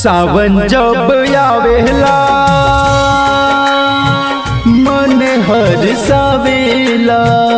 सावन जब आवेला मन हर सावेला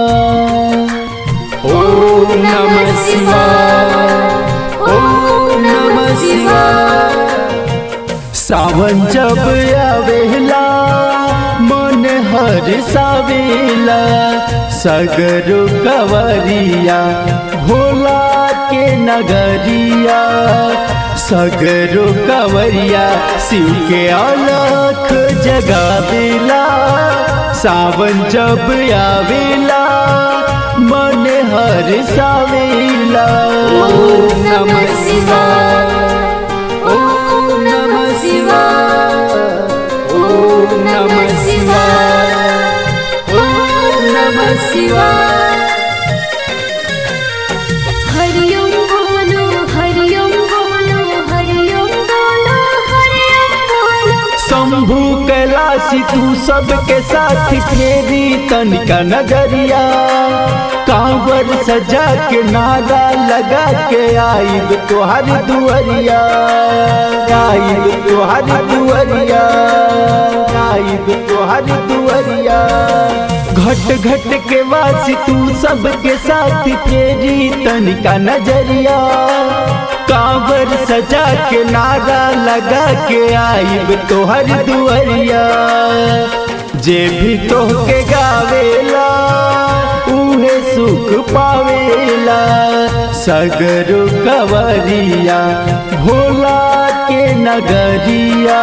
ओम नमः शिवाय ओम नमः शिवाय सावन जब आवेला मन हर सावेला सगरो कवरिया भोला के नगरिया सगरो कवरिया शिव के अलख जगावेला सावन जब आवेला मन हर सावेला ओम नमः शिवाय ओम नमः शिवाय ओम नमः शिवाय ओम नमः शिवाय हरि ओम बोलो हरि ओम बोलो हरि ओम बोलो हरि ओम बोलो शंभु कैलाशी तू सबके साथ फेरी तनिका नजरिया कांवर सजा के नारा लगा के आइब तोहर दुअरिया आइब तोहर दुअरिया आइब तोहर दुअरिया घट घट के वासी तू सबके साथ फेरी तनिका नजरिया कांवर सजा के नारा लगा के आइब तोहर दुअरिया जे भी तोहके गावेला उहे सुख पावेला सगरो कवरिया भोला के नगरिया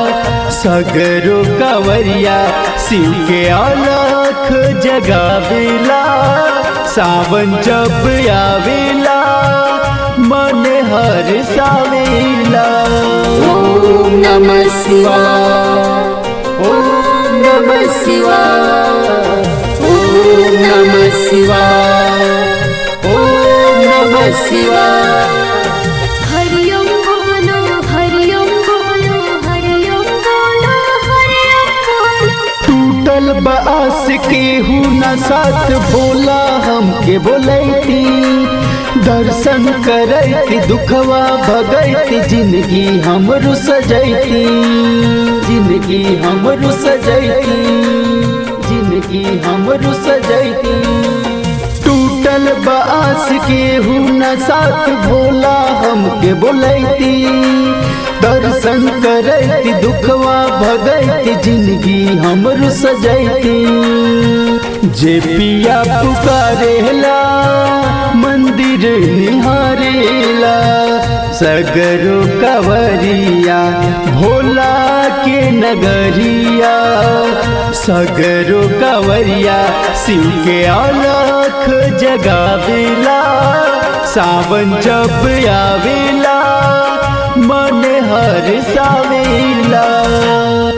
सगरो कवरिया शिव के अलख जगावेला सावन जब आवेला मन हर सावेला ओम नमः शिवाय ओम नमः शिवाय ओम नमः शिवाय ओम नमः शिवाय हरि ओम बोलो हरि ओम बोलो हरि ओम बोलो हरि ओम बोलो टूटल बास के हूँ न साथ भोला हमके बोलैती दर्शन करैती दुखवा भगैती जिंदगी हमरू सजैती जिंदगी हमरू सजैती जिंदगी हमरू सजैती टूटल बास के हूँ न साथ भोला हमके बोलैती दर्शन करैती दुखवा भगैती जिंदगी हमरू सजैती जे पिया पुकारेला मंदिर निहारेला सगरो कवरिया भोला के नगरिया सगरो कवरिया शिव के अलख जगावेला सावन जब आवेला मन हर सावेला